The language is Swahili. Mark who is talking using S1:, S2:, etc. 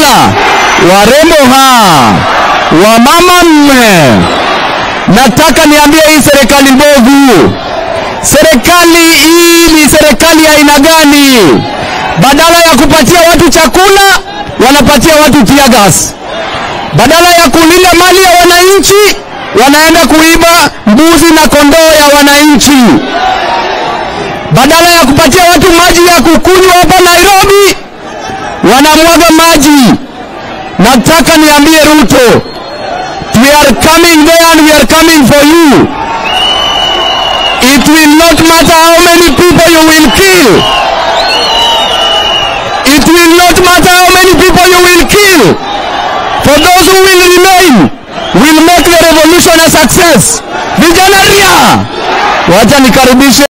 S1: warembo ha, wamama mme, nataka niambie hii serikali mbovu, serikali hii ni serikali ya aina gani? Badala ya kupatia watu chakula, wanapatia watu tear gas. Badala ya kulinda mali ya wananchi, wanaenda kuiba mbuzi na kondoo ya wananchi. Badala ya kupatia watu maji ya kukunywa hapa Nairobi, wanamwaga maji. Nataka niambie Ruto, we are coming there and we are coming for you. It will not matter how many people you will kill. It will not matter how many people you will kill. For those who will remain, will make the revolution a success. Vijana ria, wacha nikaribishe